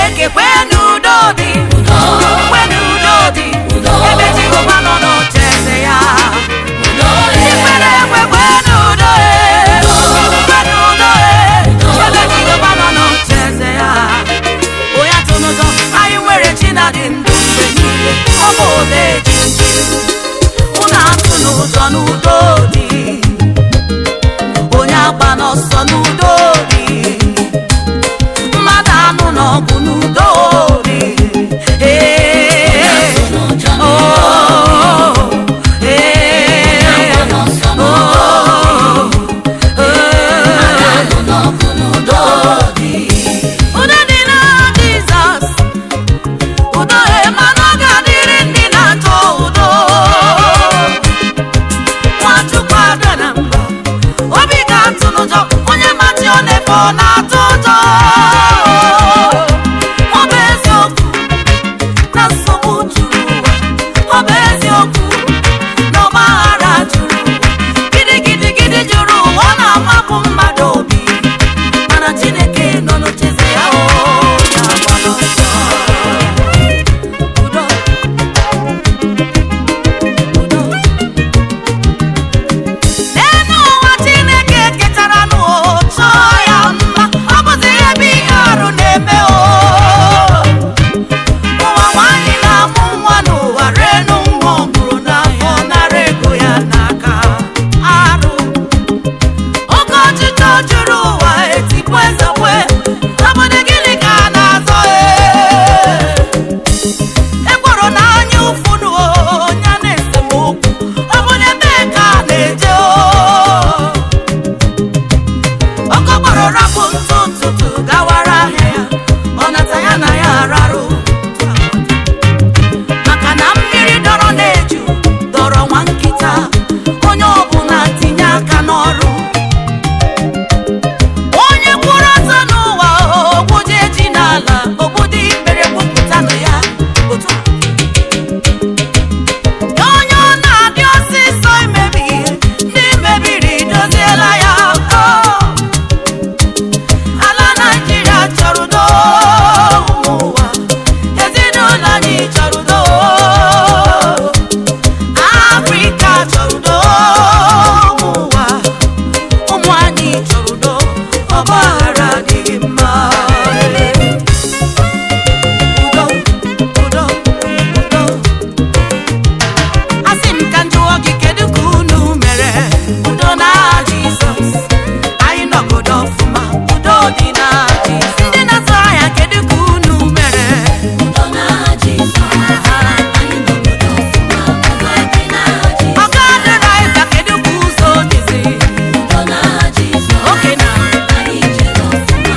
chineke kwenu udo dị kwenu udo dị ebe jehova nọ n'oche eze ya ndị kwere ekwe kwenu udo e kwenu udo e ebe jehova nọ n'oche eze ya onye atụ n'ụjọ anyị nwere chi na dị ndụ mgbe niile ọ bụ ode jinji unu atụ n'ụjọ n'udo dị onye agba n'ọsọ n'udo dị mmadụ anụ n'ọgụ n'udo dị Ee, oh, ee, oh, ee. Udo dị na Jizọs udo mmanụ ọ ga-adịrị ndị na-achọ udo nwachukwu abịa na mbọ obi ga-atụ n'ụjọ onye machi ọ na-efe ọ na-atụ ụjọ ọ bụ eziokwu na nsogbu juru ụwa ọ bụ eziokwu na ọgbaghara juru ụwa gidigidigidi juru ụwa ọ na-amapụ mmadụ obi mana chineke nọ n'ocheze ya o na-agba n'ọsọ udo udo n'elu ụwa chineke ketara n'ụchọ ya mma ọ bụzi ebe ihe arụ na-eme o ụwa nwanyị na-amụ nwa n'ụwa renu nwa ọ mụrụ n'afọ nara ego ya n'aka arụ oke ọchịchọ juru ụwa etikwu ezekwe obodo gịnị ka a na-azọ ee ekworo na anya ụfụnụ onye na esemokwu obodo ebee ka a na-eje o ọkọkpọrọ rapụ ntụ ntụtụ gawara ahịa ya ọ nata ya na ya ararụ maka na mmiri dọrọ na-eju dọrọ nwa nkịta onye ọbụla tinye aka n'ọrụ onye kwụrụ ọtọ n'ụwa ogbuje ji n'ala obodo ikpere kwupụtanụ ya otu onye ọ na-adị ọsịsọ imebi ihe ndị mebiri doziela ya o. ala naijiria chọrọ udo ụmụ ụwa ezinụlọ anyị chọrọ udo afrịka chọrọ udo ụmụ ụwa ụmụ anyị chọrọ udo ọgbaghara adịghị mma udo udo udo asị m ka njụọ gị kedu ka unu mere udo na jizọs anyị nọgodo ọfụma udo dị na jizọs ndị na-azụ ahịa kedu ka unu mere ọga dịraiza kedu ka ụzọ dịzi oke na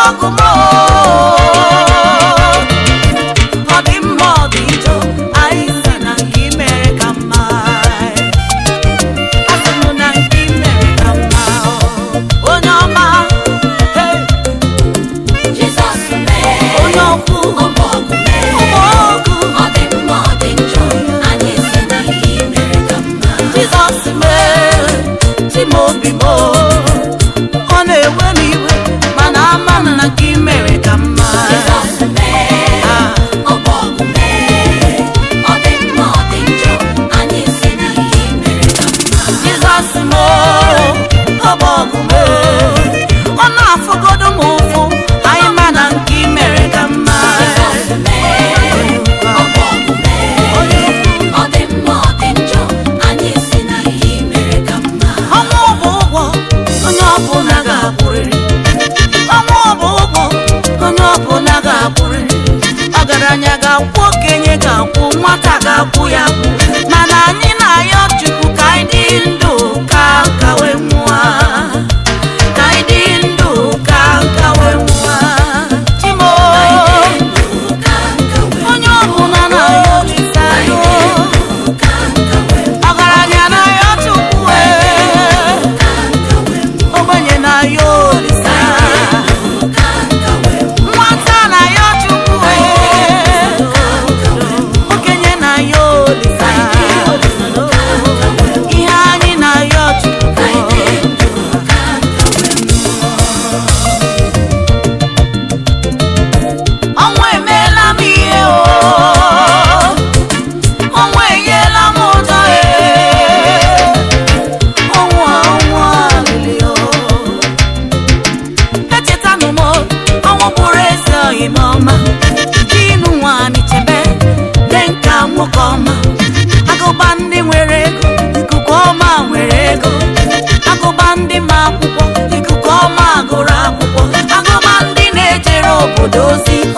ọgụ m o. ọ dị mma ọ dị njọ anyị si na nke i mere ka mma asị m na nke i mere ka mma o. onye ọma hey, Jizọs mee onye ọkụ ọgbọ ọgụ mee ụmụ ọgụ ọ dị mma ọ dị njọ anyị si na ihe i mere ka mma jizọs mee timobi m o. ọ na-ewe m iwe mana ama m na nke i mere ka mma Jizọs mee Ah. ọgbọ ọgụ mee ọ dị mma ọ dị njọ anyị si na ihe i mere ka mma jizọs m o, ọ bụ ọgụ m o. ọ na-afụgodo m ụfụ anyị ma na nke i mere ka mma Jizọs mee ọgbọ ọgụ mee ọ dị mma ọ dị njọ anyị si na ihe i mere ka mma ọnwụ bụ ụgwọ onye ọbụla ga-akwụrịrị ọnwụ bụ ụgwọ onye ọbụla ga-akwụrịrị ọgaranya ga-akwụ okenye ga-akwụ nwata ga-akwụ ya kwụ mana anyị na-ayọ chukwu ka anyị dị ndụ ka nka wee nwụọ ka anyị dị ndụ ka nka wee nwụọ chimo onye ọbụla na-ayọ chukwu ayọ ọgaranya na-ayọ chukwu ee ogbenye na-ayọ olisa nwata na-ayọ chukwu ee okenye na-ayọ olisa ihe anyị na-ayọ chukwu ọnwa emeela m ihe o ọnwa enyela m ụjọ ee ọnwa ọnwa lili o echetanụ m ọnwụ bụrụ eze oyi m ọma dinu nwanyị chebe dị nka nwoke ọma agụba ndị nwere ego ikuku ọma nwere ego agụba ndị ma akwụkwọ ikuku ọma gụrụ akwụkwọ agụba ndị na-ejere obodo ozi